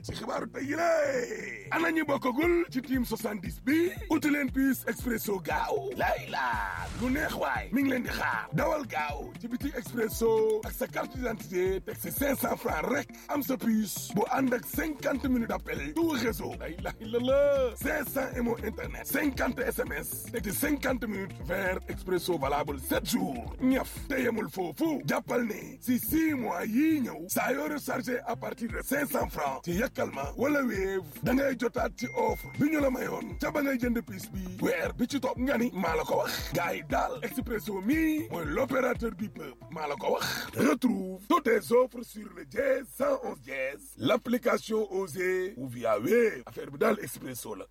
ci xibaaru tey yi lée ana ñu bokkagul ci team 70 bi uti leen puce expresso gaaw lay laa lu neex waay mi ngi leen di xaar dawal gaaw ci biti expresso ak sa carte d'identité teg si 500 francs rek am sa puce bu ànd ak 50 minutes d'appel tout réseau lay lay la la 500 mo internet 50 SMS teg ci 50 minutes vers expresso valable 7 jours ñaf te yemul foofu jàppal ne si 6 mois yii ñëw saa yoo rechargé à partir de 500 francs ci yàkkal ma wala Wave da ngay jotaat ci offre bi ñu la mayoon ca ba ngay jënd piis bi weer bi ci topp nga ni maa la ko wax gars yi daal Expresso mi mooy l'opérateur du peuple maa la ko wax retrouve toutes tes offres sur le dièse 111 dièse l'application Osée ou via Wave affaire bi daal Expresso la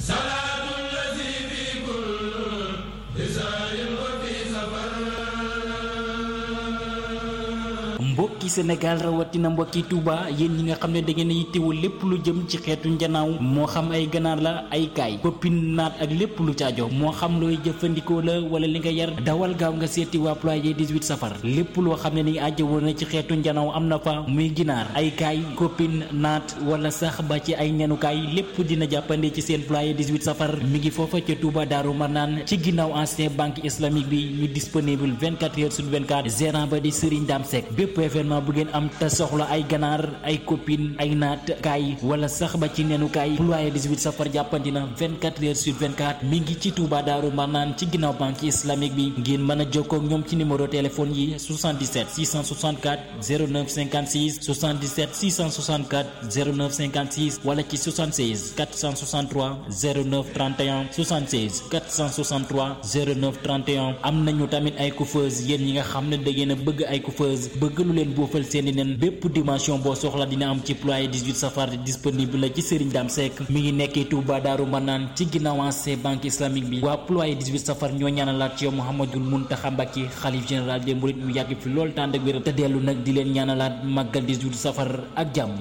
mbokki Sénégal rawatina mbokki Touba yéen ñi nga xam ne da ngeen a yittewoo lépp lu jëm ci xeetu njanaaw moo xam ay ganaar la ay kaay koppin naat ak lépp lu caajo moo xam looy jëfandikoo la wala li nga yar dawal gaaw nga seeti waa ployé 18 safar lépp loo xam ne ni ajjawoo na ci xeetu njanaaw am na fa muy ginaar ay kaay koppin naat wala sax ba ci ay nenukaay lépp dina jàppande ci seen ployé 18 safar mi ngi foofa ca Touba Daaru Marnaan ci ginnaaw ancien banque islamique bi ñu disponible 24 heures sur 24 gérant ba di Serigne Dame Seck bépp événement bu ngeen am te soxla ay ganaar ay copine ay naat kaay wala sax ba ci nenu kaay ployé 18 safar jàppandi na 24 heures sur 24 mi ngi ci Touba Daaru Marnaan ci ginnaaw banque islamique bi ngeen mën a jokkoo ak ñoom ci numéro téléphone yi 77 664 09 56 77 664 09 56 wala ci 76 463 09 31 76 463 09 31 am nañu tamit ay coiffeuse yéen ñi nga xam ne da ngeen a bëgg ay coiffeuse bëgg lu leen boofal seeni nen bépp dimension boo soxla dina am ci ployé 18 safar disponible la ci Serigne Dame Seck mi ngi nekkee Touba Daaru Manaan ci ginnaaw ancien banque islamique bi waa ployé 18 safar ñoo ñaanalaat ci yow Mouhamadoul Mountakha Mbacké xalif général des mourides mu yàgg fi lool tànd ak wér te dellu nag di leen ñaanalaat màggal 18 safar ak jàmm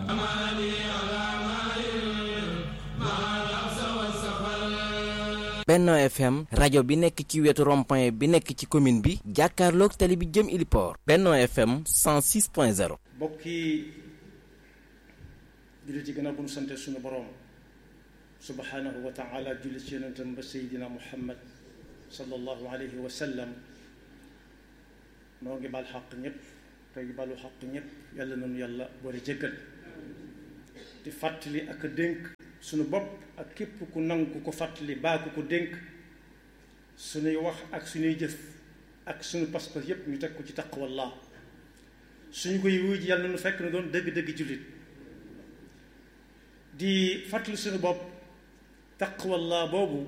Benno FM rajo bi nekk ci wetu rond-point bi nekk ci commune bi jàkkaarloog tali bi jëm Iliport Benno FM 106.0 bokki jullit yi gën a bu nu sante suñu boroom subhanahu wa taala julli ci yonentam ba seydina muhammad sallallahu alayhi wa sallam noo ngi bal xaq ñëpp tey balu xaq ñëpp yàlla nanu yàlla boole jéggal di fàttali ak dénk suñu bopp ak képp ku nangu ko fàttali baa ku ko dénk suñuy wax ak suñuy jëf ak suñu pas-pas yépp ñu teg ko ci taqwallah suñu koy wuy ji yàlla na nu fekk na doon dëgg-dëgg jullit di fàttali suñu bopp taqwallah boobu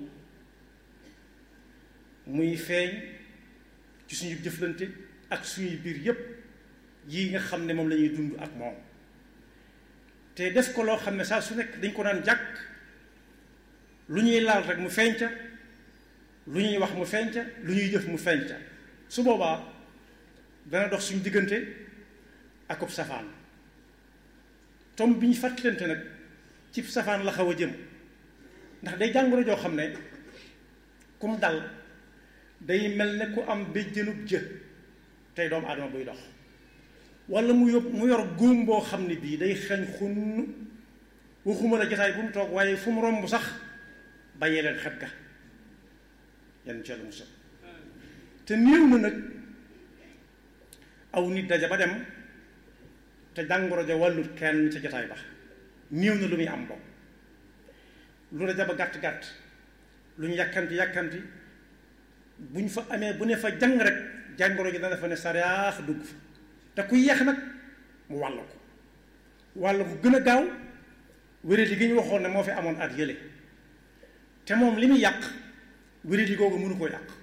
muy feeñ ci suñu jëflante ak suñuy biir yépp yi nga xam ne moom la ñuy dund ak moom te def ko loo xam ne saa su nekk dañ ko daan jàkk lu ñuy laal rek mu feeñ ca lu ñuy wax mu feeñ ca lu ñuy jëf mu feeñ ca su boobaa dana dox suñu diggante akub safaan tom bi ñu fàttalante nag ci safaan la xaw a jëm ndax day jàngoro joo xam ne kum dal day mel ne ku am béjjënub jë tey doomu aadama buy dox wala mu yób mu yor góom boo xam ne bii day xeeñ xunn waxuma la jotaay bu mu toog waaye fu mu romb sax bàyyee leen xet ga yenn ci yàlla musal te néew na nag aw nit daja ba dem te jàngoro ja wàllut kenn ca jotaay ba néew na lu muy am bopp lu daja ba gàtt gàtt lu ñu yàkkamti yàkkamti bu ñu fa amee bu ne fa jàng rek jàngoro ji dana fa ne sariyaax dugg fa te ku yeex nag mu wàll ko wàll ko gën a gaaw wéradi gi ñu waxoon ne moo fi amoon at yële te moom li muy yàq wéradi googu mënu koo yàq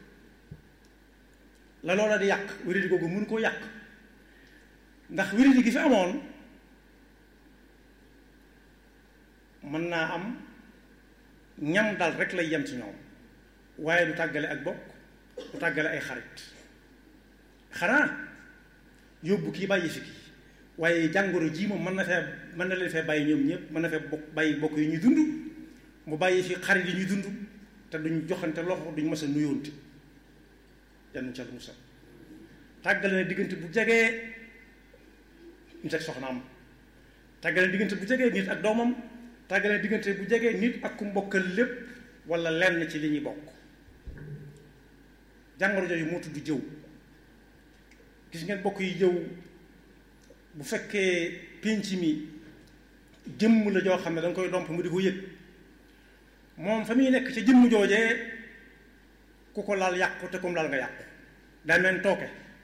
la loola di yàq wéradi googu mënu koo yàq ndax wéradi gi fi amoon mën naa am ñam dal rek lay yem ci ñoom waaye du tàggale ak bokk du tàggale ay xarit xanaa yóbbu kii bàyyi fi kii waaye jàngoro ji moom mën na fee mën na leen fee bàyyi ñoom ñëpp mën na fee bokk bàyyi bokk yi ñuy dund mu bàyyi fi xarit yi ñuy dund te duñ joxante loxo duñ mës a nuyoonte yann ca musal tàggale na diggante bu jegee ñu teg soxnaam tàggale diggante bu jegee nit ak doomam tàggale diggante bu jegee nit ak ku mbokkal lépp wala lenn ci li ñuy bokk jàngoro jooju moo tudd jëw gis ngeen bokk yi jëw bu fekkee pénc mi jëmm la joo xam ne da nga koy domp mu di ko yëg moom fa muy nekk ca jëmm joojee ku ko laal yàqu te comme laal nga yàqu daa mel tooke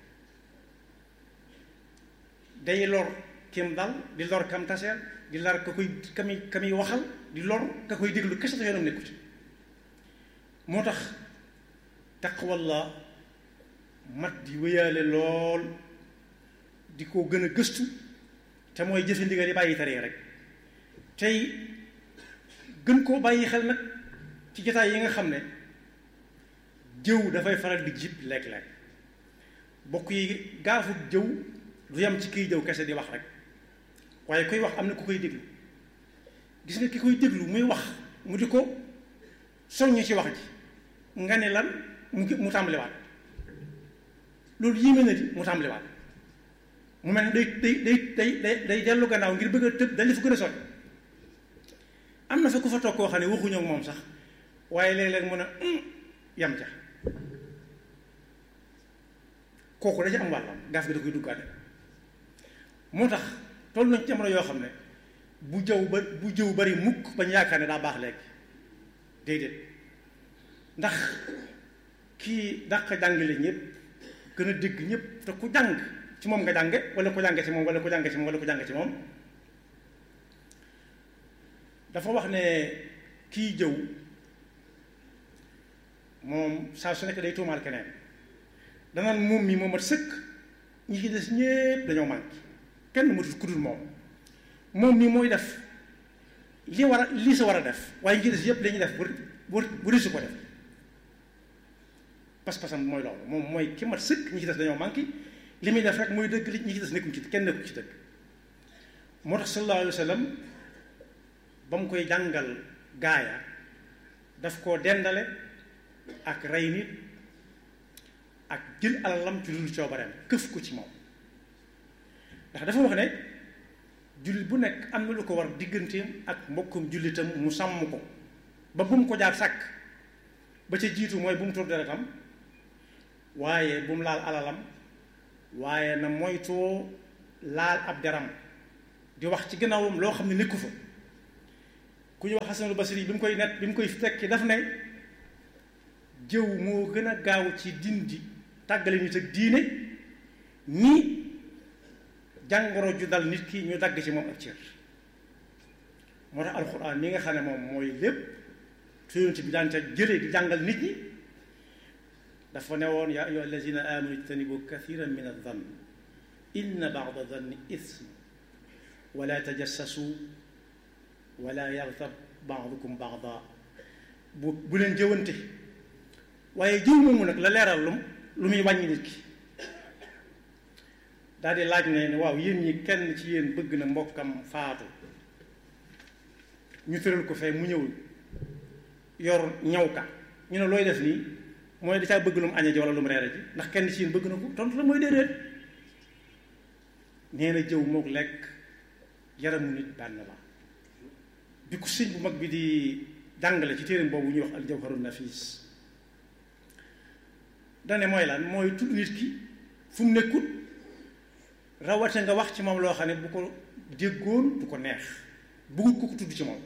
day lor kim dal di lor kam taseel di lor ka koy kami kami waxal di lor ka koy déglu kese te yoonam nekku ci moo tax taqwallah mat di wéyaale lool di ko gën a gëstu te mooy jëfe ndigal yi bàyyi tere rek tey gën koo bàyyi xel nag ci jotaay yi nga xam ne jëw dafay faral di jib léeg-léeg bokk yi gaafut jëw du yam ci kiy jëw kese di wax rek waaye koy wax am na ku koy déglu gis nga ki koy déglu muy wax mu di ko soññ ci wax ji nga ne lan mu mu tàmbaliwaat loolu yéeme na di mu tàmbaliwaat mu mel ne day day day day day day dellu gannaaw ngir bëgg a tëb dañ fa gën a sori am na fa ku fa toog koo xam ne waxuñoo ak moom sax waaye léeg-léeg mu ne yam ca kooku da ci am wàllam gaaf gi da koy duggaate moo tax toll nañ ci jamono yoo xam ne bu jëw ba bu jëw bari mukk bañ yaakaar ne daa baax léegi déedéet ndax kii dàq jàngale ñëpp gën a dégg ñëpp te ku jàng ci moom nga jànge wala ku jànge ci moom wala ku jànge ci moom wala ku jànge ci moom dafa wax ne kii jëw moom saa su nekk day tuumaal keneen danaan moom mi moo mat sëkk ñi ci des ñépp dañoo manqué kenn matut ku dul moom moom mi mooy def li war a li sa war a def waaye ñi ci des yépp dañuy def bu bu bu risu ko def pas-pasam mooy loolu moom mooy ki mat sëkk ñi ci des dañoo manqué li muy def rek mooy dëgg li ñi ci des nekkuñ ci kenn nekku ci dëgg moo tax sallallahu alayhi wa sallam ba mu koy jàngal gaaya daf koo dendale ak rey nit ak jël alalam ci lu coobareem këf ko ci moom ndax dafa wax ne jullit bu nekk am na lu ko war digganteem ak mbokkum jullitam mu sàmm ko ba bu mu ko jaar sàkk ba ca jiitu mooy bu mu tur deretam waaye bu mu laal alalam waaye na moytoo laal ab deram di wax ci gannaawam loo xam ne nekku fa ku ñu wax Xasanul Basri bi mu koy net bi mu koy tekki daf ne jëw moo gën a gaaw ci dindi tàggale nit ak diine ni jàngoro ju dal nit ki ñu dagg ci moom ak cër moo tax alxuraan mi nga xam ne moom mooy lépp te yonent bi daan ca jëlee di jàngal nit ñi dafa ne woon yaa ayyuha allazina amanu ijtanibu kathiran min adh-dhann inna ba'da dhanni ithm wala tajassasu wala yaghtab ba'dukum ba'da bu bu leen jëwante waaye jëw moomu nag la leeral lu lu muy wàññi nit ki daal di laaj ne ne waaw yéen ñi kenn ci yéen bëgg na mbokkam faatu ñu tëral ko fee mu ñëw yor ñaw ka ñu ne looy def nii mooy da caa bëgg lu mu añee ji wala lu mu reere ji ndax kenn ci yéen bëgg na ko tontu la mooy déedéet nee na jëw mook lekk yaramu nit benn la bi ku sëñ bu mag bi di jàngale ci téeram boobu ñuy wax al jawharun nafis dane mooy lan mooy tudd nit ki fu mu nekkut rawate nga wax ci moom loo xam ne bu ko déggoon du ko neex bëggut ko ko tudd ci moom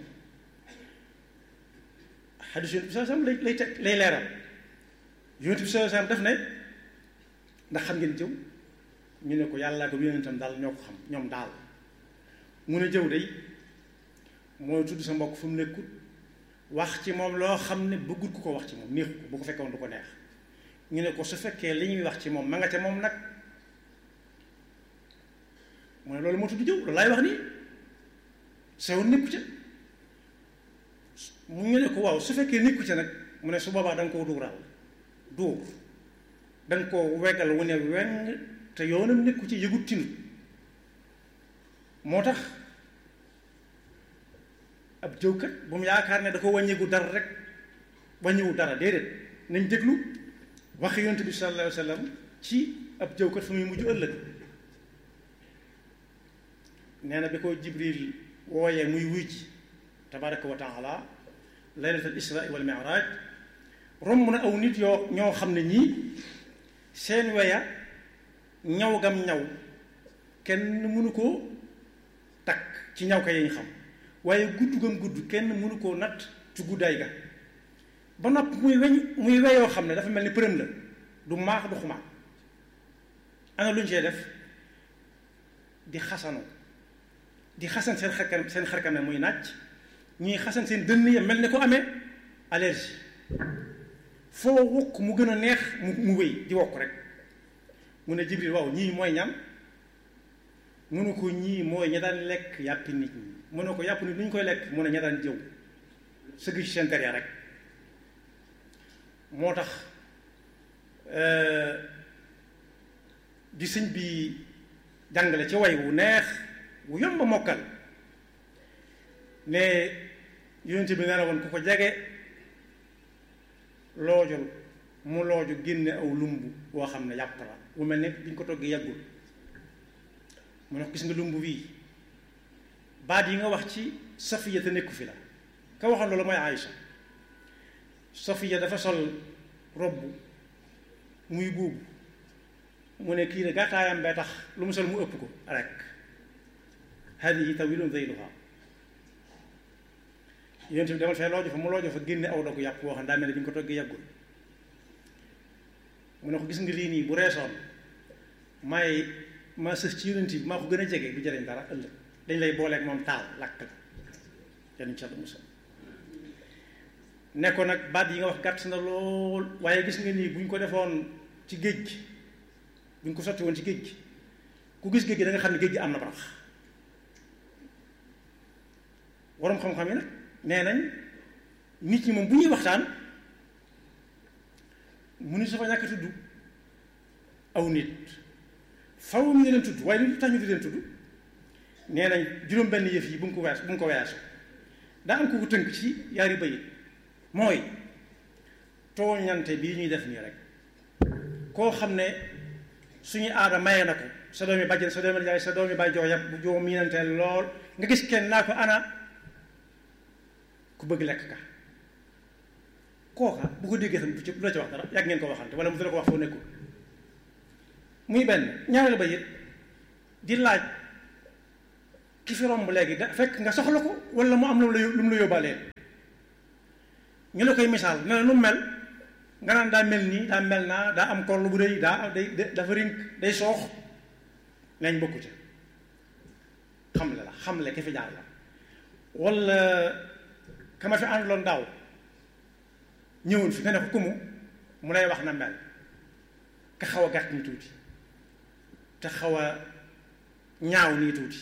xadis yonent bi sallallahu alayhi wasallam lay lay teg lay leeral yonent bi sallallahu alayhi wasallam def ne ndax xam ngeen jëw ñu ne ko yàllaa ko yonentam daal ñoo ko xam ñoom daal mu ne jëw day mooy tudd sa mbokk fu mu nekkut wax ci moom loo xam ne bëggut ku ko wax ci moom neexu ko bu ko fekkoon du ko neex ñu ne ko su fekkee li ñuy wax ci moom ma nga ca moom nag mu ne loolu moo tudd jëw loolu laay wax nii sew nekku ca mu ñu ne ko waaw su fekkee nekku ca nag mu ne su boobaa da nga koo duural duur da nga koo weggal wu ne weng te yoonam nekku ci yëgut tinut moo tax ab jëwkat bu mu yaakaar ne da ko wàññigu dara rek wàññiwu dara déedéet nañ déglu waxi yonent bi sallallahu alayhi wa sallam ci ab jëwkat fu muy mujj ëllëg nee na bi ko jibril wooyee muy wuy ji tabaraka wa taala laylatul isra wal mi'raj romb na aw nit yoo ñoo xam ne ñii seen weya ñaw gam ñaw kenn mënu koo takk ci ñaw ka yañ xam waaye gudd gam gudd kenn mënu koo natt ci guddaay ga ba nopp muy weñ muy weyoo xam ne dafa mel ni përëm la du maax du xumaat ana lu ñu see def di xasanu di xasan seen xarkanam seen xarkanam muy nàcc ñuy xasan seen dënn ya mel ni ko amee allergie foo wokk mu gën a neex mu mu wéy di wokk rek mu ne Jibril waaw ñii mooy ñam mu ne ko ñii mooy ña daan lekk yàppi nit ñi mu ne ko yàpp nit ñu ñu koy lekk mu ne ña daan jëw sëgg ci seen der rek moo tax di sëñ bi jàngale ci way wu neex wu yomb mokkal ne yonent bi nee na woon ku ko jege loojul mu looju génne aw lumb boo xam ne yàpp la bu mel ne biñ ko toggee yàggul mu ne ko gis nga lumb bii baat yi nga wax ci safiya te nekku fi la ka waxoon loolu mooy Aïcha safiya dafa sol robb muy buubu mu ne kii de gàttaayam bee tax lu mu sol mu ëpp ko rek hadihi tawilun zeyluha yonent bi demal fee loojo fa mu loojo fa génne aw dogu yàpp boo xam daa mel ne bi ñu ko toggee yàggul mu ne ko gis nga lii nii bu reesoon may ma sës ci yonent bi maa ko gën a jege du jëriñ dara ëllëg dañ lay booleeg moom taal lakk la yan ca musal ne ko nag baat yi nga wax gàtt na lool waaye gis nga nii bu ñu ko defoon ci géej gi bu ñu ko sotti woon ci géej gi ku gis géej gi da nga xam ne géej gi am na barax waroom xam-xam yi nag nee nañ nit ñi moom bu ñuy waxtaan mu ni su fa ñàkk tudd aw nit faw ñu leen tudd waaye lu tax ñu di leen tudd nee nañ juróom-benn yëf yi bu mu ko wees bu mu ko weesu daa am ko ko tënk ci yaari bayit mooy tooñante bii ñuy def nii rek koo xam ne suñu aada maye na ko sa doomi bàjjen sa doomi jaay sa doomi bàyyi joo yàpp bu joo miinanteel lool nga gis kenn naa ko ana ku bëgg lekk ka kooka bu ko déggee tam du ci du la ci wax dara yàgg ngeen ko waxante wala mu dala ko wax foo nekkul muy benn ñaareel ba it di laaj ki fi romb léegi da fekk nga soxla ko wala mu am lu mu la lu mu la yóbbaalee ñu la koy misaal ne la nu mel nga naan daa mel nii daa mel naa daa am korlu bu rëy daa day dafa rink day soox nañ bokku ci xamle la xamle ki fi jaar la wala kama fi àndaloon daaw ñëwoon fi nga ne ko kumu mu lay wax na mel ka xaw a gàtt nii tuuti te xaw a ñaaw nii tuuti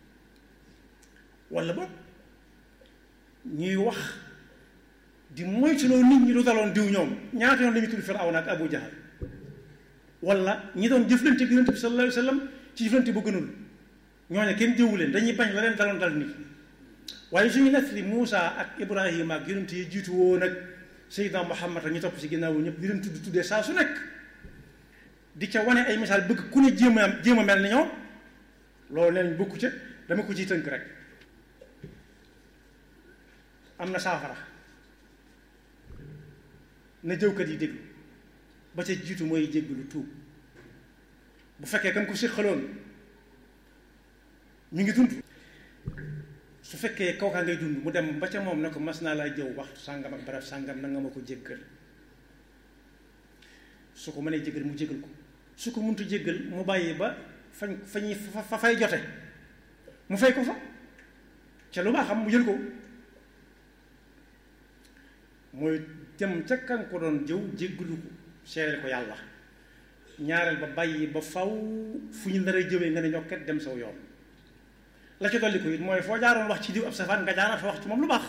wala boog ñuy wax di moytuloo nit ñi lu daloon diw ñoom ñaata yoon la ñu tudd Firawna ak Abu Jahal wala ñi doon jëflante ak Yonent bi sallallahu alayhi wa sallam ci jëflante bu gënul ñooñu kenn jëwu leen dañuy bañ la leen daloon dal nit waaye suñu nettali Muusa ak Ibrahima ak yonent yi jiitu woon ak Seydina Muhammad ak ñu topp ci ginnaaw ñëpp di leen tudd tuddee saa su nekk di ca wane ay misaal bëgg ku ne jéem a jéem a mel ni ñoom loolu nee nañ bokku ca dama ko ciy tënk rek am na saafara na jëwkat yi déglu ba ca jiitu mooy jéggalu tuub bu fekkee kam ko séqaloon ñu ngi dund su fekkee kooka ngay dund mu dem ba ca moom ne ko mas naa laa jëw waxtu sàngam ak barab sàngam na nga ma ko jéggal su ko mënee jéggal mu jéggal ko su ko muntu jéggal mu bàyyi ba fañ fa ñuy fa fay jote mu fay ko fa ca lu baax xam mu jël ko mooy dem ca kan ko doon jëw jéggalu ko seereel ko yàlla ñaareel ba bàyyi ba faw fu ñu nar a jëwee nga ne ñokket dem saw yoon la ci dolli ko it mooy foo jaaroon wax ci diw ab safaan nga jaaraat fa wax ci moom lu baax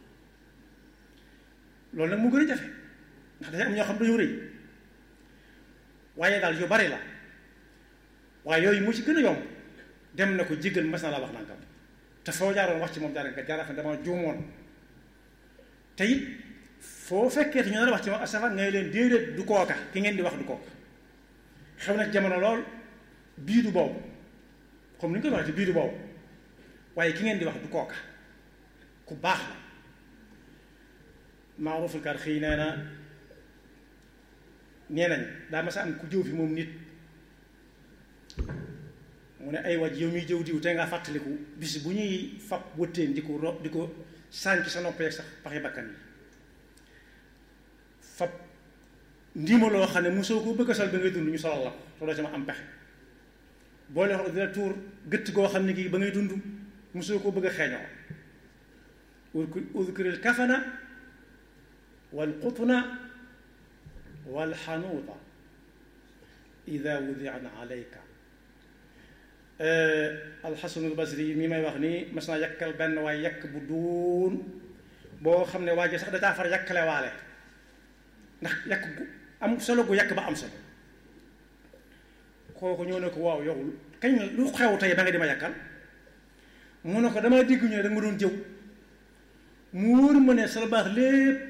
loolu nag mu gën a jafe ndax dafa am ñoo xam dañoo rëy waaye daal yu bari la waaye yooyu mu ci gën a yomb dem na ko jéggal mas na la wax nangam te foo jaaroon wax ci moom jaara nga jaaraat fa dama juumoon te it foo fekkee te ñu nar a wax ci moom ab safaan ngay leen déedéet du kooka ki ngeen di wax du kooka xew na jamono lool bii du boobu comme ni ñu koy waxee bii du boobu waaye ki ngeen di wax du kooka ku baax la maaruful kar xëy nee na nee nañ daa ma sa am ku jëw fi moom nit mu ne ay waj yow miy jëw diw te nga fàttaliku bis bu ñuy fab wëttéen di ko ro di ko sànc sa nopp yeeg sax paxi bakkan yi fab ndiima loo xam ne mosoo ko bëgg a sol ba ngay dund ñu solal la ko te doo sama am pexe boole wax dina tuur gëtt goo xam ne kii ba ngay dund mosoo ko bëgg a xeeñoo udkuril kafana wal qutna wal xanuuta ida wudian alayka alxasanul basri mi may wax nii mas naa yàkkal benn waaye yàkk bu duun boo xam ne waa ji sax da caa far yàkkale waale ndax yàkk gu am solo gu yàkk ba am solo kooku ñëw ne ko waaw yow kañ lu xew tey ba nga di ma yàkkal mu ne ko damaa dégg ñu ne da nga ma doon jëw mu wóor ma ne sa baax lépp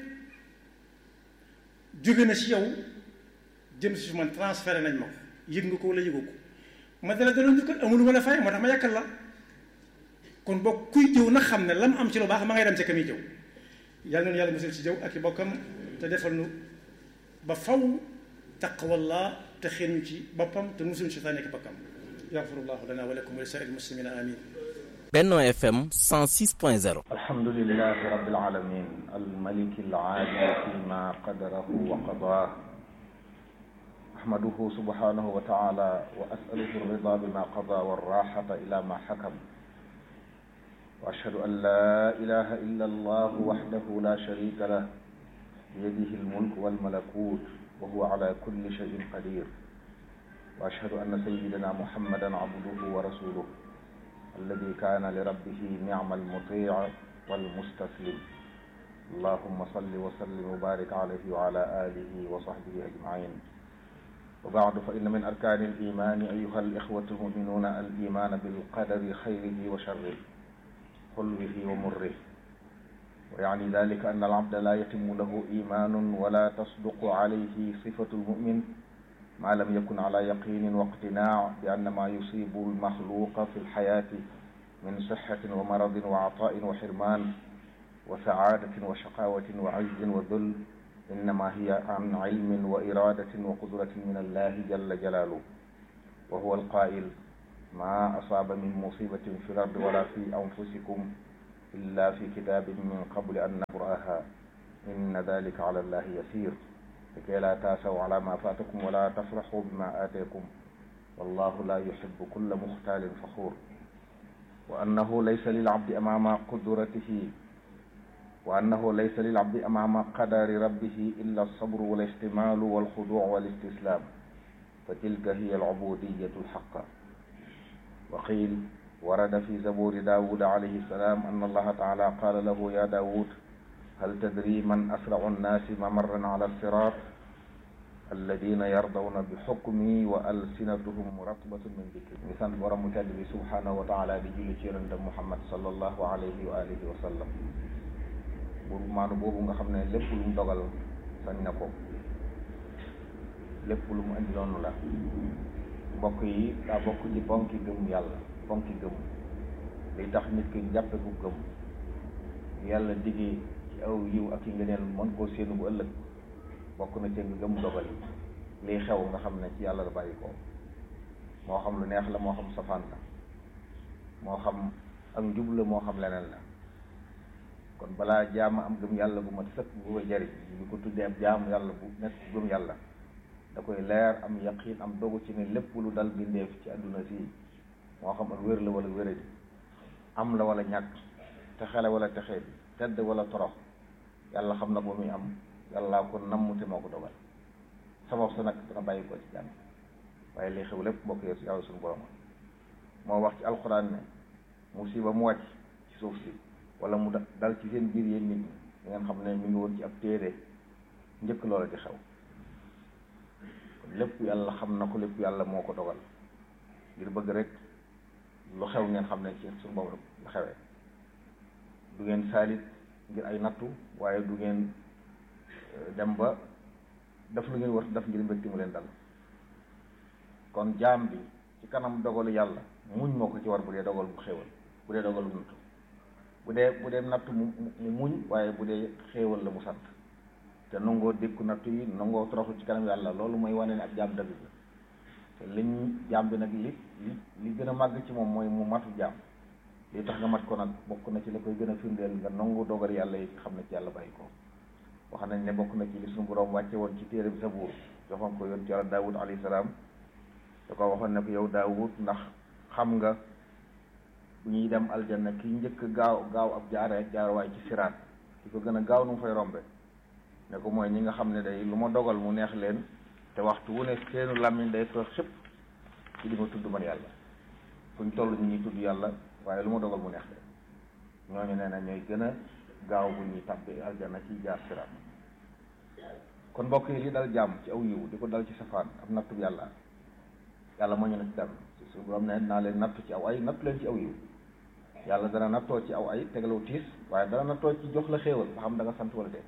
jóge na ci yow jëm si su man transféré nañ ma ko yëg nga ko wala yëgoo ko ma dala daloon njukkal amul ma la fay moo tax ma yàkkal la kon bokk kuy jëw na xam ne lam am ci lu baax ma ngay dem ca ka muy jëw yàlla noonu yàlla musul ci jëw ak i bokkam te defal nu ba faw taqwallah te xeen ñu ci boppam te musul ci sànni ak bokkam yaxfirullahu lana wa lakum wa li saa'iril muslimina amin Benno FM 106.0 alhamdulilahi rabbil alamin almaliki alaadil fima qadarahu wa qadaa ahmaduhu subhanahu wa taala wa asaluhu alrida bima qada walraxata ila ma xakam wa ashhadu an la ilaha illa allah waxdahu la sharika lah biyadihi almulk walmalakut wa huwa ala kulli shayin qadir wa ashhadu anna sayidana muhammadan abduhu wa rasuluh alladi kaana li rabbihi nicma almutic walmustaslim allahuma salli wa sallim wa barik alayhi wa ala alihi wa sahbihi ajmain wa baadu fa inna min arkaani alimaani ayuha alixwatu almuminuuna alimaana bilqadari xayrihi wa sharrihi xulwihi wa murrihi wa yaani dalika anna alabda laa yatimu lahu imaanun wala tasduqu alayhi sifatu almumin ما لم يكن على يقين واقتناع بأن ما يصيب المخلوق في الحياة من صحة ومرض وعطاء وحرمان وسعادة وشقاوة وعز وذل إنما هي عن علم وإرادة وقدرة من الله جل جلاله وهو القائل ما أصاب من مصيبة في الأرض ولا في أنفسكم إلا في كتاب من قبل أن نقرأها إن ذلك على الله يسير لكي لا تاسوا على ما فاتكم ولا تفرحوا بما آتيكم والله لا يحب كل مختال فخور وأنه ليس للعبد أمام قدرته وأنه ليس للعبد أمام قدر ربه إلا الصبر والاحتمال والخضوع والاستسلام فتلك هي العبودية الحقة وقيل ورد في زبور داود عليه السلام أن الله تعالى قال له يا داود هل تدري من أسرع الناس ممرا على الصراط الذين يرضون بحكمي وألسنتهم رطبة من ذكر مثال ورم تدري سبحانه وتعالى بجل جيرند محمد صلى الله عليه وآله وسلم buur maanu boobu nga xam ne lépp lu mu dogal sañ na ko lépp lu mu indi noonu la mbokk yi daa bokk ci bonki gëm yàlla bonki gëm liy tax nit ki jàppe ku gëm yàlla diggee ci aw yiw ak yi ngëneel mën koo séenu bu ëllëg bokk na ci nga gëm dogal yi liy xew nga xam ne ci yàlla la bàyyi ko moo xam lu neex la moo xam safaan la moo xam ak njub la moo xam leneen la kon balaa jaama am gëm yàlla bu mat sëkk bu ko jariñ ñu ko tuddee ab jaamu yàlla bu nekk gëm yàlla da koy leer am yaqiin am dogu ci ne lépp lu dal bindeef ci àdduna si moo xam ak wér la wala wéradi am la wala ñàkk texele wala texe bi tedd wala torox yàlla xam na ko muy am yàlla ko namm te moo ko dogal sabab sa nag dana bàyyi ko ci jàmm waaye li xew lépp mbokk yi yàlla suñu borom moo wax ci alxuraan ne musiba mu wàcc ci suuf si wala mu dal ci seen biir yéen nit ñi da ngeen xam ne mi ngi woon ci ab téere njëkk loola di xew kon lépp yàlla xam na ko lépp yàlla moo ko dogal ngir bëgg rek lu xew ngeen xam ne ci suñu borom la xewee du ngeen saalit ngir ay nattu waaye du ngeen dem ba def lu ngeen war def ngir mbégte mu leen dal kon jaam bi ci kanam dogalu yàlla muñ moo ko ci war bu dee dogal bu xewal bu dee dogalum nattu bu dee bu dee nattu mu mu muñ waaye bu dee xéewal la mu sant te nangoo dékku nattu yi nangoo toroxlu ci kanam yàlla loolu mooy wane ne ab jaam dëgg la te liñ jaam bi nag li li li gën a màgg ci moom mooy mu matu jaam li tax nga mat ko nag bokk na ci la koy gën a firndeel nga nangu dogal yàlla yi xam ne ci yàlla bàyyi ko wax nañ ne bokk na ci li suñu borom wàcce woon ci téere bi Sabuur joxoon ko yoon ci yàlla Daawud alayhi salaam da ko waxoon ne ko yow Daawud ndax xam nga bu ñuy dem aljanna ki njëkk gaaw gaaw ab jaare jaarwaay ci siraat ki ko gën a gaaw nu mu fay rombe ne ko mooy ñi nga xam ne day lu ma dogal mu neex leen te waxtu wu ne seenu làmmiñ day toog xëpp ci di ma tudd man yàlla fuñ toll ñu ñuy tudd yàlla waaye lu ma dogal mu neex leen ñooñu nee na ñooy gën a gaaw bu ñuy tàbbi aljanna ci jaar siraat kon mbokk yi li dal jàmm ci aw yiw di ko dal ci safaan ab nattu yàlla yàlla moo ñu ne ci dal su borom ne naa leen nattu ci aw ay nattu leen ci aw yiw yàlla dana nattoo ci aw ay tegalaw tiis waaye dana nattoo ci jox la xéewal ba xam da nga sant wala dee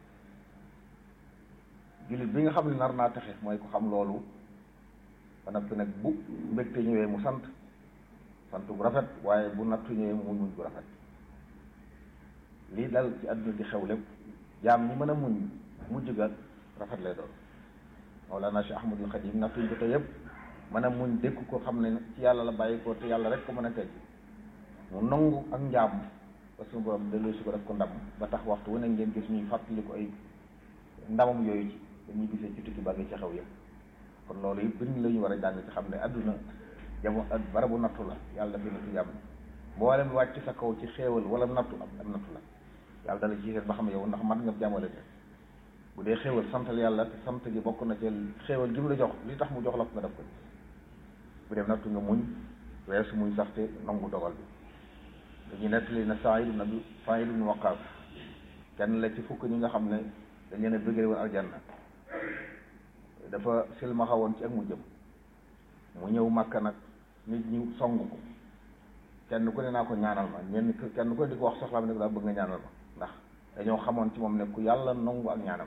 jullit bi nga xam ne nar naa texe mooy ko xam loolu ba noppi nag bu mbégte ñëwee mu sant sant bu rafet waaye bu nattu ñëwee mu muñ muñ bu rafet lii dal ci àdduna di xew lépp jaam ñi mën a muñ mujj ga rafet lay doon Mawlana Cheikh Ahmadul Xadim nattu ñu ko yëpp mën a muñ dékk ko xam ne ci yàlla la bàyyi ko te yàlla rek ko mën a teg mu nangu ak njaam ba suñu borom delloo si ko def ko ndam ba tax waxtu wu ne ngeen gis ñuy fàttali ko ay ndamam yooyu ci dañuy gisee ci tukki ba ngi ci xew yëpp kon loolu yëpp bind la ñu war a jàng ci xam ne adduna jamo barabu nattu la yàlla dafa nattu jàmm mboolem wàcc sa kaw ci xéewal wala nattu am am nattu la yàlla dala ci seet ba xam yow ndax mat nga jàmmale te bu dee xéewal santal yàlla te sant gi bokk na ci xéewal gi mu la jox li tax mu jox la ko nga def ko bu dee nattu nga muñ weesu muñ sax te nangu dogal bi dañuy nettali na Saïd ibn Abi Saïd ibn Waqqas kenn la ci fukk ñi nga xam ne dañ leen a bëggee woon aljanna dafa silmaxa woon ci ak mu jëm mu ñëw Makka nag nit ñi song ko kenn ku ne naa ko ñaanal ma ñenn kenn ku ne di ko wax soxlaam ne ko daa bëgg nga ñaanal ma ndax dañoo xamoon ci moom ne ku yàlla nangu ak ñaanam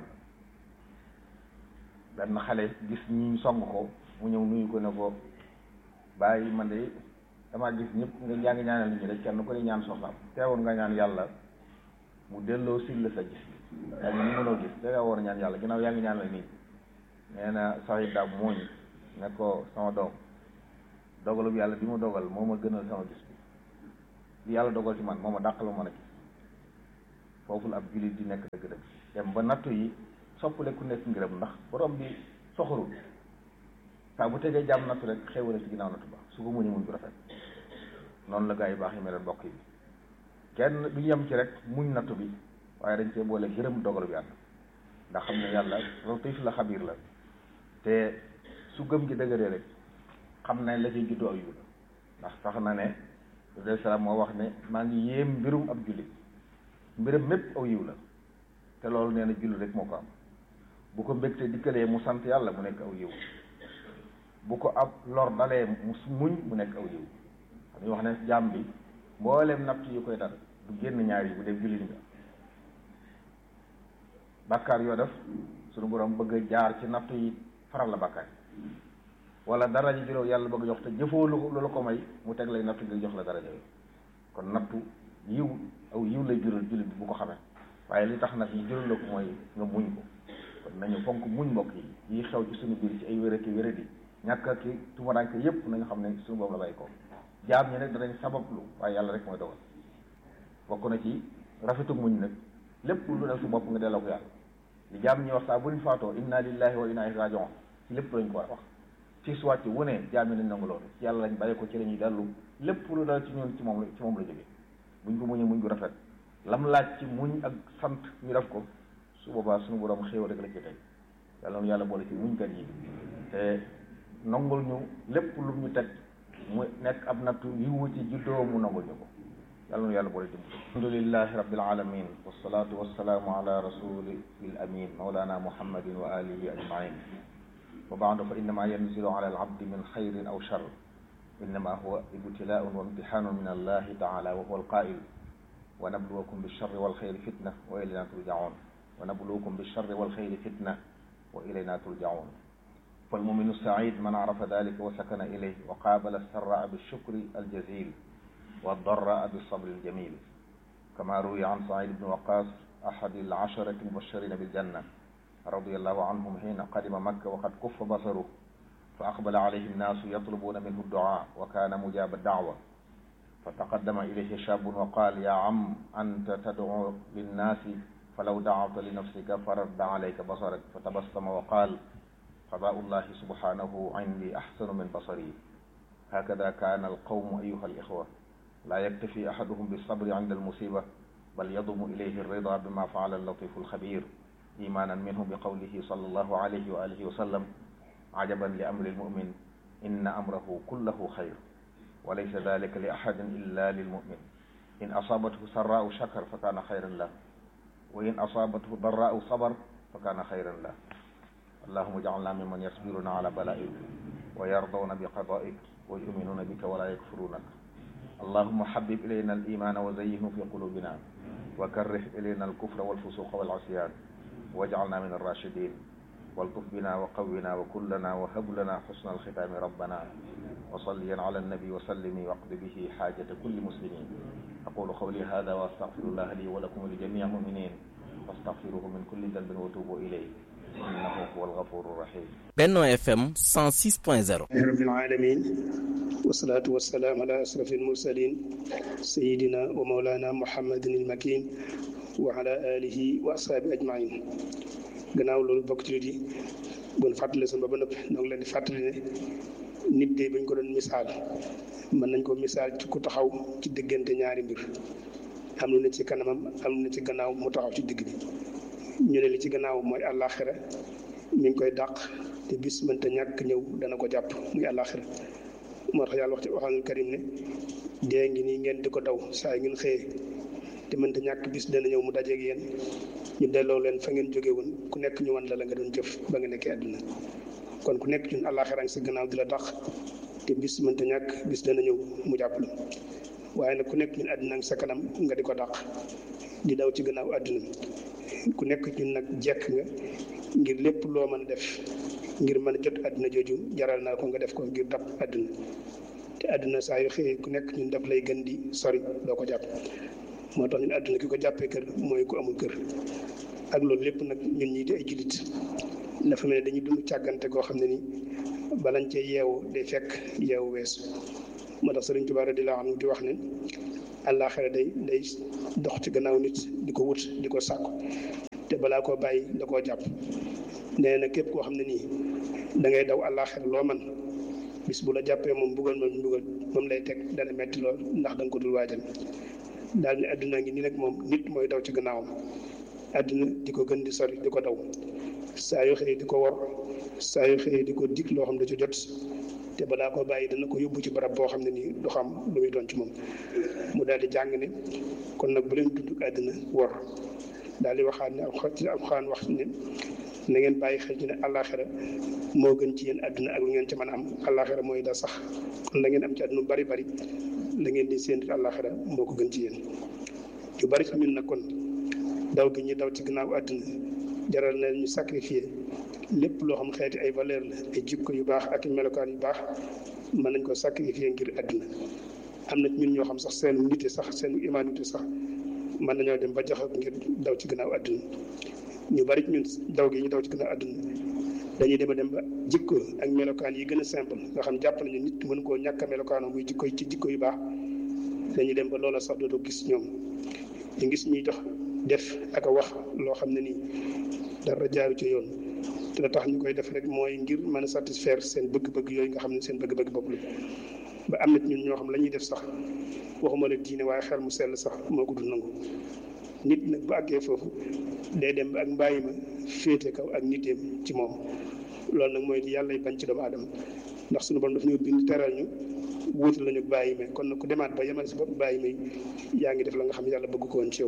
la benn xale gis ñi song ko mu ñëw nuyu ko ne ko bàyyi man de damaa gis ñëpp nga yaa ngi ñaanal nit ñi rek kenn ku ne ñaan soxlaam teewoon nga ñaan yàlla mu delloo sil la sa gis yaa ngi ni mënoo gis te nga war a ñaan yàlla ginnaaw yaa ngi ñaanal nit nee na saxit daab mooñ ne ko sama doom dogalub yàlla bi mu dogal moo ma gënal sama gis bi li yàlla dogal ci man moo ma dàqal ma mën a gis foofu la ab jullit di nekk dëgg-dëgg dem ba nattu yi soppale ku nekk ngërëm ndax borom bi soxorul saa bu tegee jàmm nattu rek xéewale ci ginnaaw nattu ba su ko muñu muñ bu rafet noonu la gaa yi baax yi meloon mbokk yi kenn du yem ci rek muñ nattu bi waaye dañ cee boole gërëm dogalu yàlla ndax xam ne yàlla latif la xabiir la te su gëm gi dëgëree rek xam ne la ciy juddoo ak yu la ndax sax na ne alayhi salaam moo wax ne maa ngi yéem mbirum ab jullit mbiram mépp aw yiw la te loolu nee na jullit rek moo ko am bu ko mbégte dikkalee mu sant yàlla mu nekk aw yiw bu ko ab lor dalee mu muñ mu nekk aw yiw dañuy wax ne jaam bi mbooleem natt yu koy dal du génn ñaar yi bu dee jullit nga bàkkaar yoo def suñu borom bëgg a jaar ci natt yi faral la bàkkaar wala daraja juróom yàlla bëgg jox te jëfoo lu lu la ko may mu teg lay nattu ngir jox la daraja yi kon nattu yiw aw yiw lay jural jullit bi bu ko xamee waaye li tax nag ñu jural la ko mooy nga muñ ko kon nañu fonk muñ mbokk yi yi xew ci suñu biir ci ay wéraki wéradi ñàkk ak tumuraanke yépp nañu xam ne suñu boobu la bàyyi ko jaam ñi nag danañ sabablu waaye yàlla rek mooy dogal bokk na ci rafetu muñ nag lépp lu dal su bopp nga delloo ko yàlla li jaam ñi wax saa bu ñu faatoo inna lillahi wa inna ilayhi raji'un ci lépp lañ ko war a wax ci su wàcc wu ne jaam ñi lañ nangu loolu ci yàlla lañ bàyyi ko ci la ñuy dellu lépp lu dal ci ñun ci moom la ci moom la jógee buñ ko muñee muñ gu rafet lam laaj ci muñ ak sant ñu def ko su boobaa suñu borom xéewal rek la ci tey yàlla noonu yàlla boole ci muñkat yi te nangul ñu lépp lu ñu teg mu nekk ab nattu yiwu ci juddoo mu nangul ñu ko yàlla noonu yàlla boole dimbali alhamdulillahi rabbil alamin wassalatu wassalaamu ala rasulil amin mawlana muhammadin wa alihi ajmain wa baadu fa innama yanzilu ala al abdi min xayrin aw shar innama huwa ibtilaun wa imtihanun min allahi taala wa huwa alqail wa nabluwakum bilsharri walxayri fitna wa ilayna turjaun wa nabluwakum bilsharri walxayri fitna wa ilayna turjaun فالمؤمن السعيد من عرف ذلك وسكن إليه وقابل السراء بالشكر الجزيل والضراء بالصبر الجميل كما روي عن سعيد بن وقاص أحد العشرة المبشرين بالجنة رضي الله عنهم حين قدم مكة وقد كف بصره فأقبل عليه الناس يطلبون منه الدعاء وكان مجاب الدعوة فتقدم إليه شاب وقال يا عم أنت تدعو للناس فلو دعوت لنفسك فرد عليك بصرك فتبسم وقال قضاء الله سبحانه عندي أحسن من بصري هكذا كان القوم أيها الإخوة لا يكتفي أحدهم بالصبر عند المصيبة بل يضم إليه الرضا بما فعل اللطيف الخبير إيمانا منه بقوله صلى الله عليه وآله وسلم عجبا لأمر المؤمن إن أمره كله خير وليس ذلك لأحد إلا للمؤمن إن أصابته سراء شكر فكان خيرا له وإن أصابته ضراء صبر فكان خيرا له اللهم اجعلنا ممن يصبرون على بلائك ويرضون بقضائك ويؤمنون بك ولا يكفرونك اللهم حبب إلينا الإيمان وزينه في قلوبنا وكره إلينا الكفر والفسوق والعصيان واجعلنا من الراشدين والطف بنا وقونا وكلنا وهب لنا حسن الختام ربنا وصليا على النبي وسلم واقض به حاجة كل مسلمين أقول قولي هذا وأستغفر الله لي ولكم ولجميع المؤمنين واستغفروه من كل ذنب وتوبوا إليه إنه هو الغفور الرحيم Benno FM 106.0 رب العالمين والصلاة والسلام على أشرف المرسلين سيدنا ومولانا محمد المكين وعلى آله وأصحابه أجمعين gannaaw loolu bokk ci di bon fàttali seen ba ba noppi ñoo ngi leen di fàttali ne nit de bañ ko doon misaal mën nañ ko misaal ci ku taxaw ci diggante ñaari mbir am lu ne ci kanamam am lu ne ci gannaaw mu taxaw ci digg bi ñu ne li ci gannaaw mooy àllaaxira mi ngi koy dàq te bis mënta ñàkk ñëw dana ko jàpp muy àllaaxira moo tax yàlla wax ci waxaanul karim ne dee ngi nii ngeen di ko daw saa yi ngeen xëyee te mënta ñàkk bis dana ñëw mu dajeeg yéen ñu delloo leen fa ngeen jóge woon ku nekk ñu wan la la nga doon jëf ba nga nekkee àdduna kon ku nekk ñun àllaaxira ngi sa gannaaw di la tax te bis mënta ñàkk bis dana ñëw mu jàpp la waaye nag ku nekk ñun àdduna ngi sa kanam nga di ko dàq di daw ci gannaaw àdduna ku nekk ñun nag jekk nga ngir lépp loo mën a def ngir mën a jot àdduna jooju jaral naa ko nga def ko ngir dab àdduna te àdduna saa yu xëyee ku nekk ñun daf lay gën di sori doo ko jàpp moo tax ñun àdduna ki ko jàppee kër mooy ku amul kër ak loolu lépp nag ñun ñii di ay jullit dafa mel ne dañuy dund càggante goo xam ne ni balañ cee yeewu day fekk yeewu weesu moo tax Sëriñ Tuubaa radiyallaahu anhu di wax ne àllaaxira day day dox ci gannaaw nit di ko wut di ko sàkku te balaa koo bàyyi da koo jàpp nee na képp koo xam ne nii da ngay daw àllaaxira loo man bis bu la jàppee moom mbugal moom mbugal moom lay teg dana metti lool ndax da nga ko dul waajal daal ne àdduna ngi nii nag moom nit mooy daw ci gannaawam àdduna di ko gën di sori di ko daw saa yoo xëyee di ko wor saa yoo xëyee di ko dig loo xam ne ci jot te balaa koo bàyyi dana ko yóbbu ci barab boo xam ne nii du xam lu muy doon ci moom mu daal di jàng ne kon nag bu leen dund àdduna wor daal di waxaat ne ci alxuraan wax ne na ngeen bàyyi xel ci ne àllaaxira moo gën ci yéen àdduna ak lu ngeen ci mën a am àllaaxira mooy da sax kon la ngeen am ci àdduna bari bari la ngeen di séentu àllaaxira moo ko gën ci yéen yu bari ci ñun nag kon daw gi ñu daw ci gannaaw àdduna jaral na ñu sacrifier lépp loo xam xeeti ay valeur la ay jikko yu baax ak melokaan yu baax mën nañ ko sacrifier ngir àdduna am na ñun ñoo xam sax seen nite sax seen humanité sax mën nañoo dem ba joxe ngir daw ci gannaaw àdduna ñu bari ñun daw gi ñu daw ci gannaaw àdduna dañuy dem a dem ba jikko ak melokaan yi gën a simple nga xam jàpp nañu nit mën koo ñàkk a melokaanoo muy jikko ci jikko yu baax dañuy dem ba loola sax dootoo gis ñoom ñu gis ñuy dox def ak a wax loo xam ne nii dara jaaru ci yoon te la tax ñu koy def rek mooy ngir mën a satisfaire seen bëgg-bëgg yooyu nga xam ne seen bëgg-bëgg bopp la ba am na ñun ñoo xam la ñuy def sax waxuma la diine waaye xel mu sell sax moo ko dul nangu nit nag bu àggee foofu day dem ba ak mbàyyi ma féete kaw ak niteem ci moom loolu nag mooy yàlla bañ ci doomu aadama ndax suñu borom daf ñu bind teral ñu wuutal lañu bàyyi ma kon nag ku demaat ba yemal si bopp bàyyi may yaa ngi def la nga xam yàlla bëgg ko woon ci yow